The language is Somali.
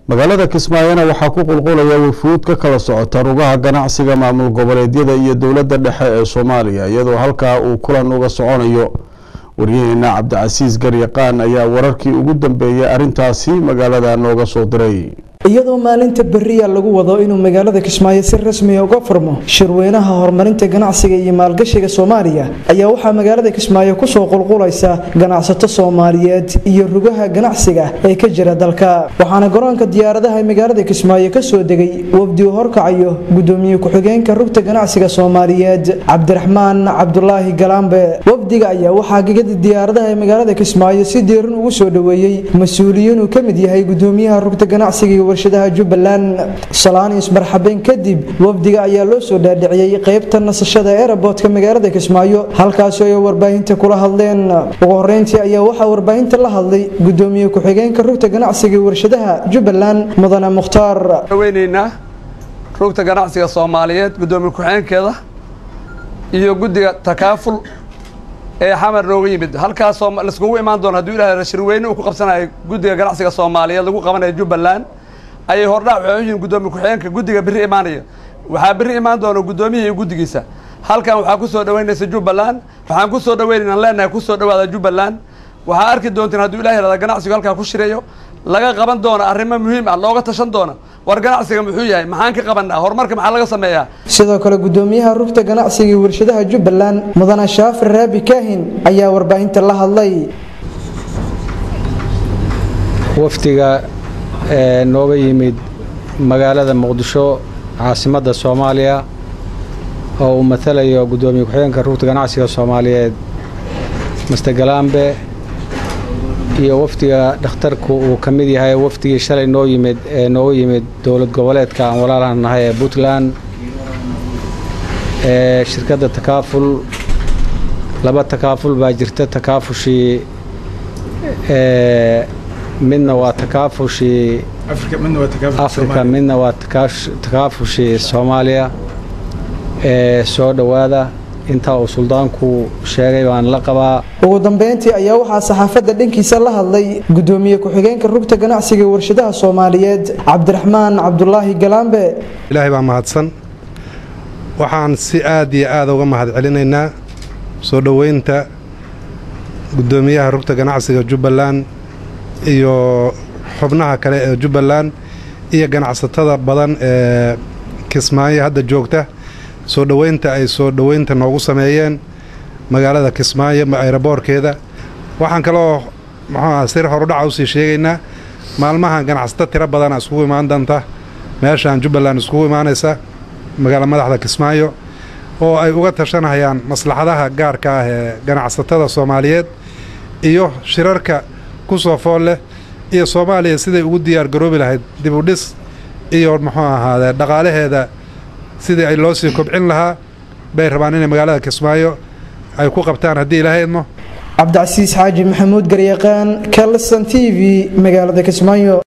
magaalada kismaayona waxaa ku qulqulaya wafuud ka kala socota rugaha ganacsiga maamul goboleedyada iyo dowladda dhexe ee soomaaliya iyadoo halkaa uu kulan uga soconayo waryaheena cabdicasiis garyaqaan ayaa wararkii ugu dambeeyay arrintaasi magaalada nooga soo diray iyadoo maalinta beriya lagu wado inuu magaalada kismaayo si rasmiya uga furmo shirweynaha horumarinta ganacsiga iyo maalgashiga soomaaliya ayaa waxaa magaalada kismaayo kusoo qulqulaysa ganacsato soomaaliyeed iyo rugaha ganacsiga ee ka jira dalka waxaana garoonka diyaaradaha magaalada kismaayo kasoo degay wafdi u horkacayo gudoomiye ku-xigeenka rugta ganacsiga soomaaliyeed cabdiraxmaan cabdulaahi galaambe wafdiga ayaa waxaa gegada diyaaradaha ee magaalada kismaayo si diiran ugu soo dhoweeyey mas-uuliyiin uu ka mid yahay gudoomiyaha rugta ganacsiga warshadaha jubbaland salaan ismarxabeen kadib wafdiga ayaa loo soo dhaadhiciyey qeybta nasashada eeraboodka magaalada kismaayo halkaasoo ay warbaahinta kula hadleen ugu horeyntii ayaa waxaa warbaahinta la hadlay gudoomiye ku-xigeenka rugta ganacsiga warshadaha jubbaland mudane mukhtaar weyneynaa rugta ganacsiga soomaaliyeed gudoomiye ku-xigeenkeeda iyo guddiga takaaful ee xamar nooga yimid halkaasoo laiskugu imaan doono hadduu ilahay shirweyne uu ku qabsanayo guddiga ganacsiga soomaaliyeed lagu qabanayo jubbaland ayay hordhac waxay u yihiin gudoomiye ku-xigeenka guddiga berri imaanaya waxaa berri imaan doona guddoomiya iyo guddigiisa halkan waxaa ku soo dhaweynaysa jubbaland waxaan ku soo dhaweynaynaan leenahay ku soo dhawaada jubbaland waxaa arki doonteen hadduu ilahay rahda ganacsigu halkaa ku shireeyo laga qaban doona arrimo muhiim ah looga tashan doona war ganacsiga muxuu yahay maxaan ka qabanaa horumarka maxaa laga sameeyaa sidoo kale gudoomiyaha rugta ganacsiga iyo warshadaha jubbaland mudane shaafir raabi kaahin ayaa warbaahinta la hadlay wafdiga ee nooga yimid magaalada muqdisho caasimadda soomaaliya oo uu matalayo guddoomiye ku-xigeenka rugta ganacsiga soomaaliyeed master galambe iyo wafdiga dhakhtarku uu ka mid yahay wafdigii shalay noo yimid ee nooga yimid dowlad goboleedka aan walaalahan nahay ee puntland ee shirkadda takaaful laba takaaful baa jirta takaafushii ee midna waa takaafushii afrika midna waa takaafushii soomaaliya ee soo dhowaada intaa uu suldaanku sheegay baan la qabaa ugu dambeyntii ayaa waxaa saxaafadda dhankiisa la hadlay gudoomiye ku-xigeenka rugta ganacsiga warshadaha soomaaliyeed cabdiraxmaan cabdulaahi galaambe ilaahay baa mahadsan waxaan si aad iyo aada uga mahad celinaynaa soo dhoweynta guddoomiyaha rugta ganacsiga jubbaland iyo xubnaha kale ee jubbaland iyo ganacsatada badan ee kismaayo hadda joogta soo dhoweynta ay soo dhoweynta noogu sameeyeen magaalada kismaayo ayraboorkeeda waxaan kaloo muxuuaha sir horudhaca usii sheegaynaa maalmahan ganacsato tiro badana iskugu imaan doonta meeshaan jubbaland iskugu imaanaysa magaala madaxda kismaayo oo ay uga tashanayaan maslaxadaha gaarka ah ee ganacsatada soomaaliyeed iyo shirarka ku soo fool leh iyo soomaaliya siday ugu diyaar garoobi lahayd dib u dhis iyo muxuu ahaadee dhaqaalaheeda sidii ay loo sii kobcin lahaa bay rabaan inay magaalada kismaayo ay ku qabtaan haddii ilaahay idmo cabdicasiis xaaji maxamuud garyaqaan kalson t v magaalada kismaayo